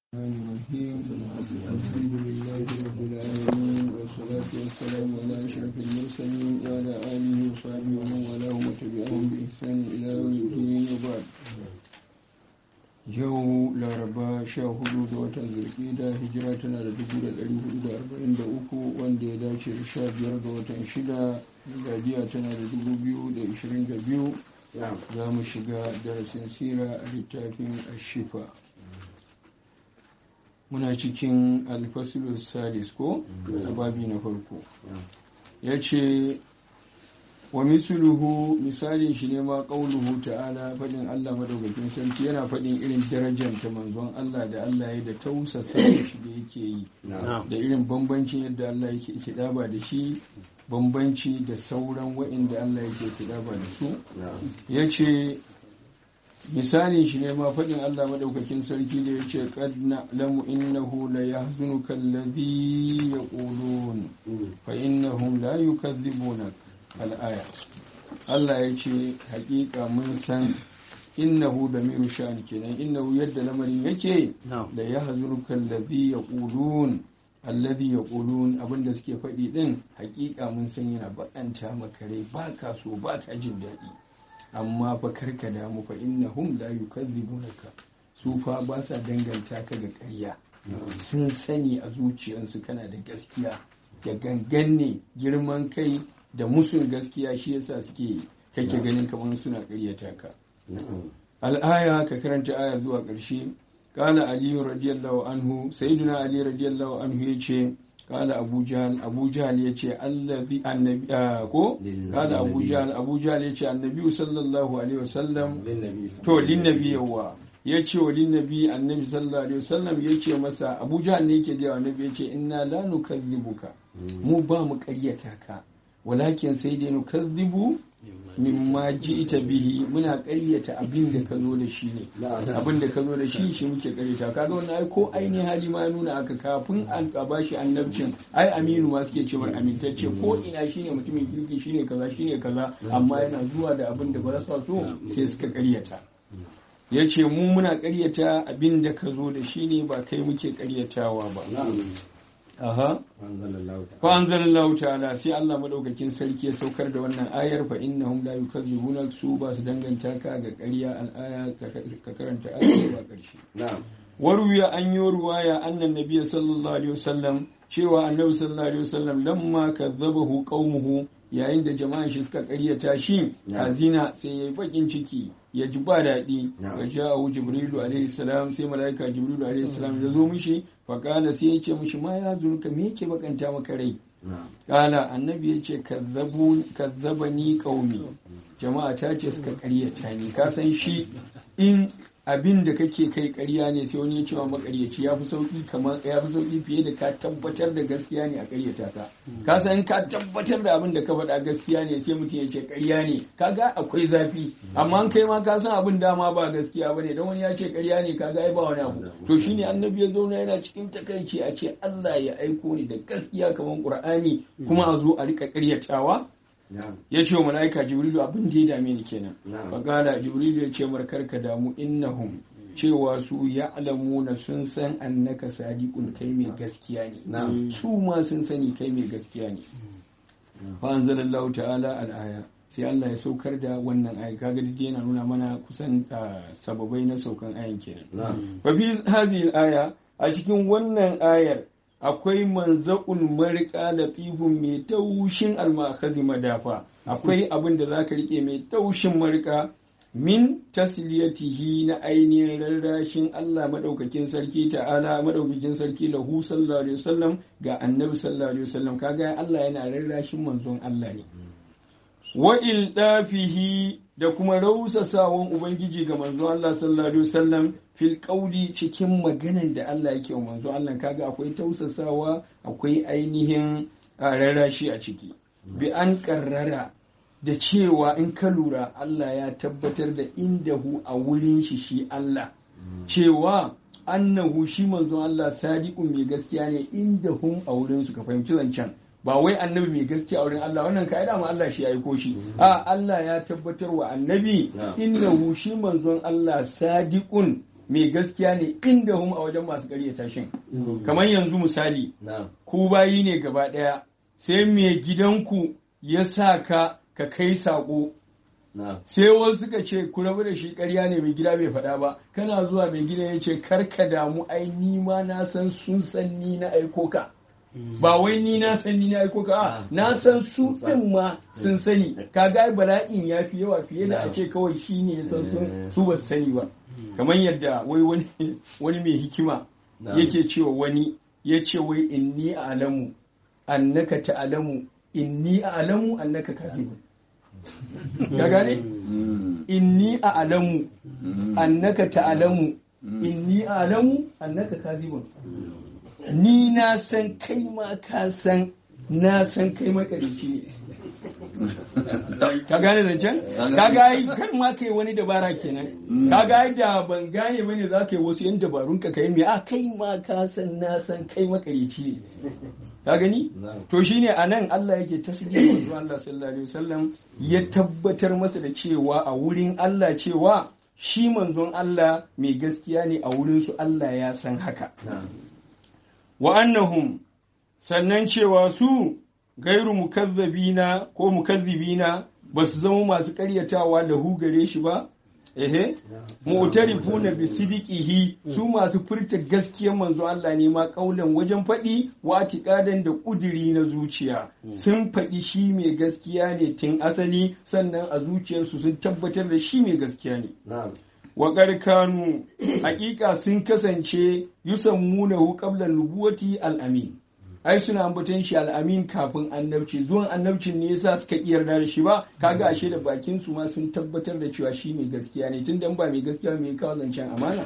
الرحمن الرحيم الحمد لله رب العالمين والصلاة والسلام على أشرف المرسلين وعلى آله وصحبه ومن والاهم وتبعهم بإحسان إلى يوم الدين وبعد yau laraba sha hudu ga watan zulkida hijira tana da dubu da ɗari hudu da arba'in da uku wanda ya dace da sha biyar ga watan shida miladiya tana da dubu biyu da ishirin da biyu za mu shiga darasin sira a littafin ashifa muna cikin alfasilu salis ko a babi na farko ya ce wa misluhu misalin shi ne ma qauluhu ta'ala fadin Allah madaukakin sarki yana fadin irin darajar ta manzon Allah da Allah ya da tausasa shi da yake yi da irin bambancin yadda Allah yake kidaba da shi bambanci da sauran wa'inda Allah yake kidaba da su yace misalin shi ne ma fadin Allah madaukakin sarki da yace qad na'lamu innahu la yahzunuka alladhi yaqulun fa innahum la yukadhibunaka al'aya Allah ya ce hakika mun san innahu da miru sha'ani kenan innahu yadda lamarin yake da ya hazurka allazi yaqulun allazi yaqulun abinda suke faɗi din hakika mun san yana bakanta maka rai ba ka so ba ka jin daɗi amma fa karka damu fa innahum la yukadzibunaka su fa ba sa danganta ka ga ƙarya sun sani a zuciyarsu kana da gaskiya da gangan ne girman kai da musun gaskiya shi yasa suke kake ganin kamar suna ƙaryata ka al'aya ka karanta aya zuwa ƙarshe qala ali radiyallahu anhu sayyiduna ali radiyallahu anhu yace qala abu jahl abu jahl yace allazi annabi ko qala abu jahl abu jahl yace annabi sallallahu alaihi wasallam to lin nabi yawa yace wa lin nabi annabi sallallahu alaihi wasallam yace masa abu jahl ne yake ga annabi yace inna la nukazzibuka mu ba mu ƙaryata ka walakin sai dai nukazzibu mimma ji'ta bihi muna ƙaryata abin da ka zo da shi ne abin da ka zo da shi shi muke ƙaryata kaga wannan ai ko ainihin hali ma nuna aka kafin an ba shi annabcin ai aminu ma suke cewa amintacce ko ina shine mutumin kirki shine kaza shine kaza amma yana zuwa da abin da ba sa so sai suka ƙaryata ya ce mu muna ƙaryata abin da ka zo da shi ne ba kai muke ƙaryatawa ba aha fa anzalallahu ta'ala sai Allah madaukakin sarki ya saukar da wannan ayar fa innahum la yukazzibuna su ba su danganta ka ga ƙarya al'aya ka karanta ayar ba ƙarshe na'am waruya an yi ruwaya annan nabiyyi sallallahu alaihi wasallam cewa annabi sallallahu alaihi wasallam lamma kazzabahu qaumuhu yayin da jama'an shi suka ƙaryata shi azina sai yayi bakin ciki ya ji ba daɗi wa ja'ahu jibrilu alaihi salam sai malaika jibrilu alaihi salam ya zo mishi fa kala sai ya ce mishi ma ya zurka me yake bakanta maka rai kala annabi ya ce kazzabani qaumi jama'a ta ce suka ƙaryata ni ka san shi in abin da kake kai ƙarya ne sai wani ya cewa makaryaci ya fi sauki kamar ya fi sauki fiye da ka tabbatar da gaskiya ne a ƙaryata ka ka san ka tabbatar da abin da ka faɗa gaskiya ne sai mutum ya ce ƙarya ne kaga akwai zafi amma kai ma ka san abin dama ba gaskiya bane dan wani ya ce ƙarya ne kaga ai ba wani abu to shine annabi ya zauna yana cikin takaici a ce Allah ya aiko ni da gaskiya kamar Qur'ani kuma a zo a rika ƙaryatawa ya ce wa mala'ika jibrilu abin da ya dame ni kenan fagala jibrilu ya ce markar ka damu innahum cewa su ya alamuna sun san annaka sadiqun kai mai gaskiya ne su ma sun sani kai mai gaskiya ne fa anzalallahu ta'ala al-aya sai Allah ya saukar da wannan aya kaga dai yana nuna mana kusan sababai na saukan ayan kenan fa fi hadhihi al-aya a cikin wannan ayar akwai manzaƙun marika da fihun mai taushin almakazi madafa akwai abin da za ka rike mai taushin marika min tasliyatihi na ainihin rarrashin Allah madaukakin sarki ta'ala madaukakin sarki lahu sallallahu alaihi wasallam ga annabi sallallahu alaihi wasallam kaga Allah yana rarrashin manzon Allah ne wa ildafihi da kuma rausasawan ubangiji ga manzon Allah sallallahu alaihi wasallam fil kauli cikin maganan da Allah yake wa manzo Allah kaga akwai tausasawa akwai ainihin rarrashi a ciki bi an karrara da cewa in ka lura Allah ya tabbatar da indahu a wurin shi shi Allah cewa annahu shi manzo Allah sadiqun mai gaskiya ne indahum a wurin su ka fahimci zancen ba wai annabi mai gaskiya a wurin Allah wannan ka'ida ma Allah shi ya aiko shi a Allah ya tabbatar wa annabi innahu shi manzon Allah sadiqun mai gaskiya ne inda hum a wajen masu ƙaryata shin kamar yanzu misali ku bayi ne gaba ɗaya sai mai gidanku ya sa ka ka kai saƙo sai wasu suka ce ku rabu da shi ƙarya ne mai gida bai faɗa ba kana zuwa mai gida ya ce kar ka damu ai ni ma na san sun san ni na aiko ka ba wai ni na san ni na aiko ka a na san su ɗin ma sun sani kaga bala'in ya fi yawa fiye da a ce kawai shi ne ya san sun su ba su sani ba kamar yadda wai wani wani mai hikima yake cewa wani ya ce wai inni a'lamu annaka ta'lamu inni a'lamu annaka kazibun ka gane inni a'lamu annaka ta'lamu inni a'lamu annaka kazibun ni na san kai ma ka san na san kai makarici ne ka gane zancen ka ga ai kar ma kai wani dabara kenan ka ga ai da ban gane bane za ka yi wasu yan dabarun ka kai me a kai ma ka san na san kai makarici ne ka gani to shine anan Allah yake tasbih manzo Allah sallallahu alaihi wasallam ya tabbatar masa da cewa a wurin Allah cewa shi manzon Allah mai gaskiya ne a wurin su Allah ya san haka wa annahum sannan cewa su gairu mukazzabina ko mukazzibina ba su zama masu karyatawa da hu gare shi ba ehe mu'tarifuna bi sidiqihi su masu furta gaskiyar manzo Allah ne ma kaulan wajen faɗi wa tiqadan da kuduri na zuciya sun faɗi shi mai gaskiya ne tun asali sannan a zuciyarsu sun tabbatar da shi mai gaskiya ne wa kanu hakika sun kasance yusammunahu qabla nubuwati al-amin ai suna ambaton shi al-amin kafin annabci zuwan annabcin ne yasa suka yarda da shi ba kaga ashe da bakin su ma sun tabbatar da cewa shi mai gaskiya ne tunda ba mai gaskiya mai kawo zancen amana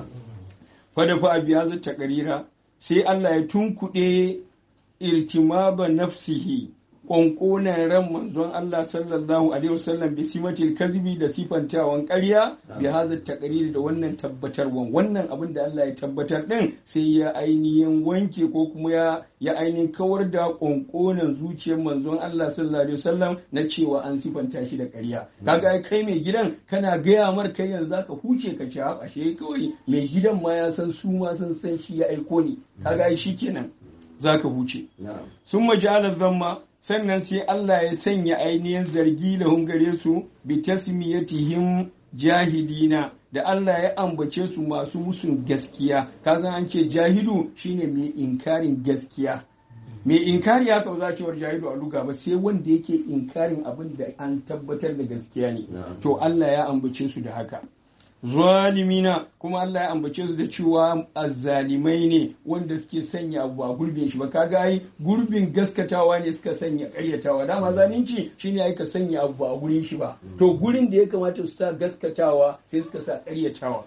fa da fa biya zata karira sai Allah ya tunkuɗe irtimaba nafsihi ƙwanƙonan ran manzon Allah sallallahu alaihi wasallam bi simatil kazibi da sifantawan ƙarya bi haza taqrir da wannan tabbatarwan wannan abin da Allah ya tabbatar din sai ya ainihin wanke ko kuma ya ya ainihin kawar da ƙwanƙonan zuciyar manzon Allah sallallahu alaihi wasallam na cewa an sifanta shi da ƙarya kaga kai mai gidan kana gaya mar kai yanzu zaka huce ka ci ashe kawai mai gidan ma ya san su ma sun san shi ya aiko ni kaga shi kenan zaka huce sun majalar zamma sannan sai Allah ya sanya ainihin zargi lahum gare su bi tasmiyatihim jahilina da Allah ya ambace su masu musun gaskiya ka san an ce jahilu shine mai inkarin gaskiya mai inkari haka ba za cewar jahilu a luga ba sai wanda yake inkarin abin da an tabbatar da gaskiya ne to Allah ya ambace su da haka zalimina kuma Allah ya ambace su da cewa azzalimai ne wanda suke sanya abu a gurbin shi ba kaga ai gurbin gaskatawa ne suka sanya karyatawa dama zalunci shine ai ka sanya abu a gurin shi ba to gurin da ya kamata su sa gaskatawa sai suka sa karyatawa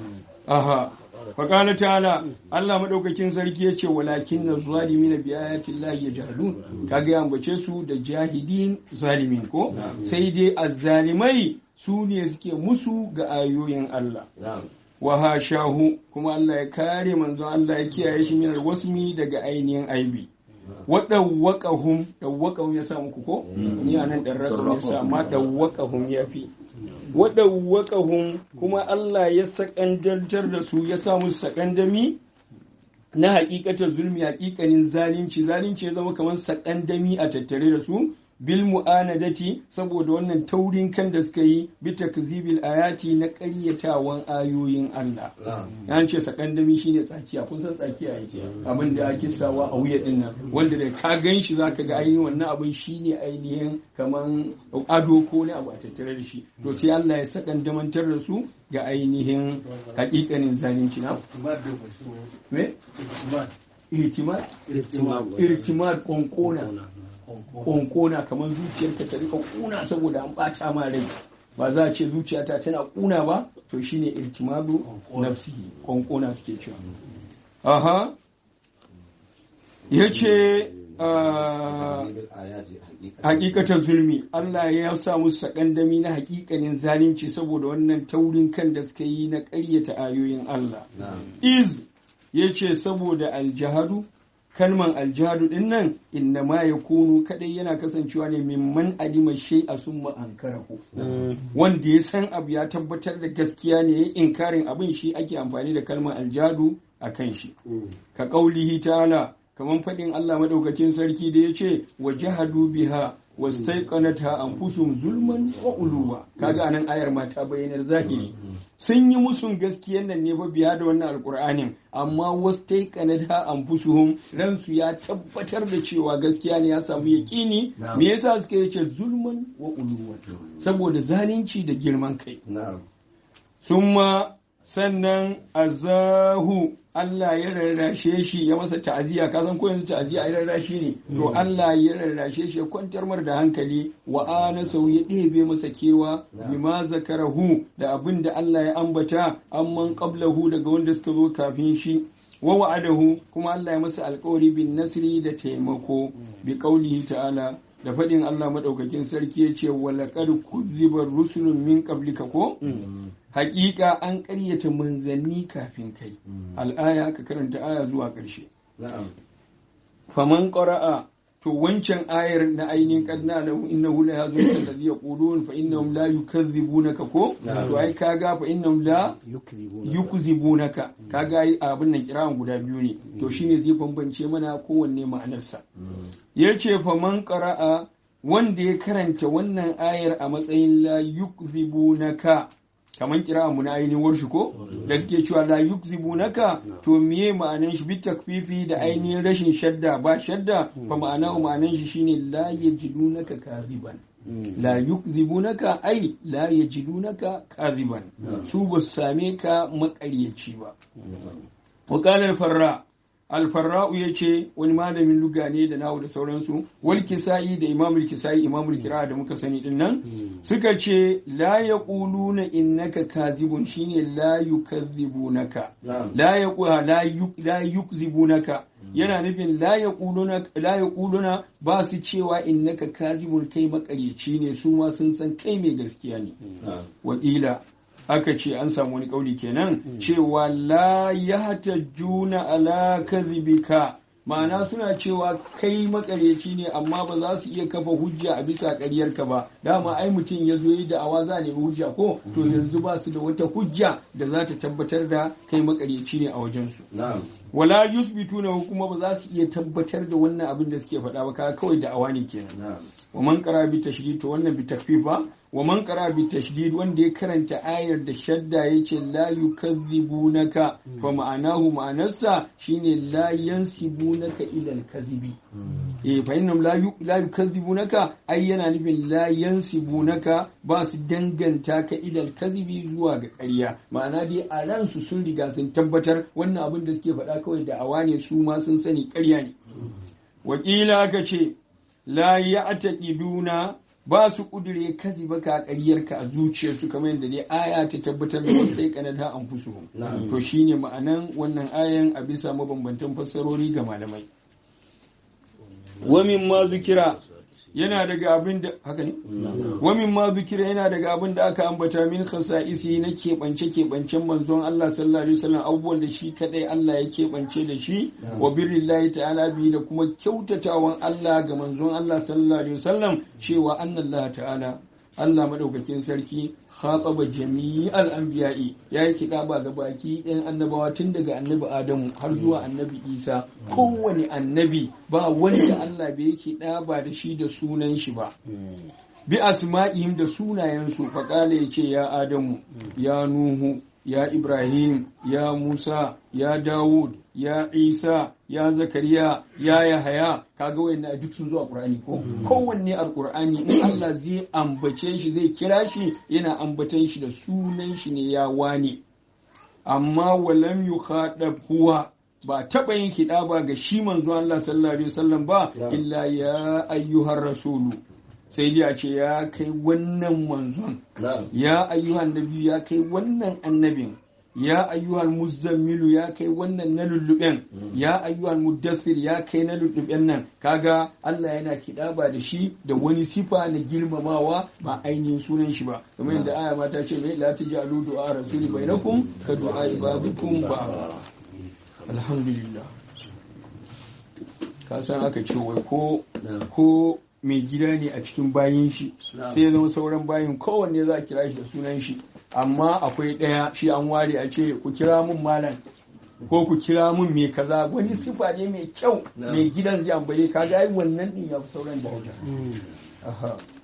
aha faƙala ta'ala Allah maɗaukakin sarki ya ce walakin na zalimi na biyayatin lahi ya jahilun kaga ya ambace su da jahidin zalimin ko sai dai azzalimai su ne suke musu ga ayoyin Allah wa hashahu kuma Allah ya kare manzo Allah ya kiyaye shi min wasmi daga ainihin aibi wa dawwaqahum dawwaqahum ya sa muku ko ni anan dan rakam ya sa ma dawwaqahum yafi wa dawwaqahum kuma Allah ya sakandantar da su ya sa musu sakandami na hakikatar zulmi hakikanin zalunci zalunci ya zama kamar sakandami a tattare da su bil mu'anadati saboda wannan taurin kan da suka yi bi takzibil ayati na ƙaryatawan ayoyin Allah an ce sakandami shine tsakiya kun san tsakiya yake abin da ake sawa a wuya din nan wanda da ka gan shi zaka ga ainihin wannan abin shine ainihin kaman ado ko ne abu a tattare da shi to sai Allah ya sakandamantar da su ga ainihin hakikanin zalunci na me ihtimad ihtimad konkona konkona kamar zuciyarka ta rika kuna saboda an bata ma rai ba za a ce zuciyata tana kuna ba to shine irtimadu nafsihi konkona suke cewa aha yace hakikatar zulmi Allah ya sa musu sakandami na hakikanin zalunci saboda wannan taurin kan da suka yi na ƙaryata ayoyin Allah iz yace saboda aljahadu kalman aljadu din nan inna ma ya kunu kadai yana kasancewa ne mimman alima shay a summa ankarahu wanda ya san abu ya tabbatar da gaskiya ne ya inkarin abin shi ake amfani da kalman aljadu a kan shi ka kaulihi ta'ala kaman faɗin Allah madaukakin sarki da ya ce wa jahadu biha wastaiqanatha anfusuhum zulman wa uluwa kaga anan ayar ma ta bayyanar zahiri sun yi musun gaskiyan nan ne ba biya da wannan alqur'anin amma wastaiqanatha anfusuhum ransu ya tabbatar da cewa gaskiya ne ya samu yaqini me yasa suka yace zulman wa uluwa saboda zalunci da girman kai summa sannan azahu Allah ya rarrashe shi ya masa ta'aziyya ka san ko yanzu ta'aziyya ai rarrashi ne to Allah ya rarrashe shi ya kwantar mar da hankali wa anasau ya ɗebe masa kewa bima zakarahu da abin da Allah ya ambata amman qablahu daga wanda suka zo kafin shi wa wa'adahu kuma Allah ya masa alƙawari bin nasri da taimako bi qaulihi ta'ala da faɗin Allah maɗaukakin sarki ya ce walaƙar kuzibar rusulun min qablika ko hakika an ƙaryata manzanni kafin kai al'aya ka karanta aya zuwa ƙarshe faman ƙara'a to wancan ayar na ainihin kadna lahu innahu la yazun alladhi yaqulun fa innahum la yukazzibunaka ko to ai kaga fa innahum la yukzibunaka kaga ai abin nan kiran guda biyu ne to shine zai bambance mana kowanne ma'anarsa yace faman qara'a wanda ya karanta wannan ayar a matsayin la yukzibunaka kaman kira mu na ainihin warshi ko da suke cewa la yukzibunaka to miye ma'anan shi bit takfifi da ainihin rashin shadda ba shadda fa ma'ana ma'anan shi shine la yajidunaka kaziban la yukzibunaka ai la yajidunaka kaziban su ba su same ka makaryaci ba wa qala farra alfarra'u ya ce wani malamin luga ne da nahu da sauransu wal kisa'i da imamul kisa'i imamul kira da muka sani din nan suka ce la yaquluna innaka kazibun shine la yukazzibunaka la yaqula la yukzibunaka yana nufin la yaquluna la yaquluna ba su cewa innaka kazibun kai makaryaci ne su ma sun san kai mai gaskiya ne wakila aka ce an samu wani kauli kenan cewa la ya juna ala kadhibika ma'ana suna cewa kai makareci ne amma ba za su iya kafa hujja a bisa ƙaryarka ba dama ai mutum ya zo yi da'awa za a nemi hujja ko to yanzu ba su da wata hujja da za ta tabbatar da kai makareci ne a wajensu wala yusbituna kuma ba za su iya tabbatar da wannan abin da suke faɗa ba kaga kawai da'awa ne kenan wa man qara bi tashdid to wannan bi takfif ba wa man qara bi tashdid wanda ya karanta ayar da shadda yace la yukazzibunaka fa ma'anahu ma'anarsa shine la yansibunaka ila al-kazibi eh fa innahum la la yukazzibunaka ai yana nufin la yansibunaka ba su danganta ka ila al-kazibi zuwa ga ƙarya ma'ana dai a ransu sun riga sun tabbatar wannan abin da suke faɗa kawai da awa ne su ma sun sani ƙarya ne wakila aka ce la ya'taqiduna ba su kudure kazi baka ƙaryarka a zuciyarsu kamar yadda dai aya ta tabbatar da wasu sai kanata an fusuhum to shine ma'anan wannan ayan a bisa mabambantan fassarori ga malamai wa ma zukira yana daga abin da haka ne wa ma zukira yana daga abin da aka ambata min khasa'isi na keɓance keɓancen manzon Allah sallallahu alaihi wasallam abubuwan da shi kadai Allah ya keɓance da shi wa birrillahi ta'ala bi da kuma kyautatawan Allah ga manzon Allah sallallahu alaihi wasallam cewa annallaha ta'ala Allah madaukakin sarki khataba jami'al anbiya'i yayi kidaba ga baki ɗayan annabawa tun daga annabi Adamu har zuwa annabi Isa kowane annabi ba wanda Allah bai kidaba da shi da sunan shi ba bi asma'ihim da sunayensu faqala yace ya Adamu ya Nuhu ya Ibrahim ya Musa ya Dawud ya Isa ya Zakariya ya Yahaya kaga wayannan duk sun zo a Qur'ani ko kowanne a Qur'ani in Allah zai ambace shi zai kira shi yana ambatan shi da sunan shi ne ya wane amma walam yukhadab huwa ba taɓa yin kiɗa ba ga shi manzo Allah sallallahu alaihi wasallam ba illa ya ayyuhar rasulu sai dai a ce ya kai wannan manzon ya ayyuhan nabi ya kai wannan annabin ya ayyuhal muzammilu ya kai wannan na lulluɓen ya ayyuhal muddassir ya kai na lulluɓen nan kaga Allah yana kiɗaba da shi da wani sifa na girmamawa ba ainihin sunan shi ba kamar yadda aya ma ta ce mai la taj'alu du'a rasuli bainakum ka du'a ibadikum ba alhamdulillah ka san aka ce wai ko ko mai gida ne a cikin bayin shi sai ya zama sauran bayin kowanne za a kira shi da sunan shi amma akwai ɗaya shi an ware a ce ku kira mun malam ko ku kira mun mai kaza wani sifa ne mai kyau mai gidan zai ambaye ka ga wannan din ya fi sauran daraja aha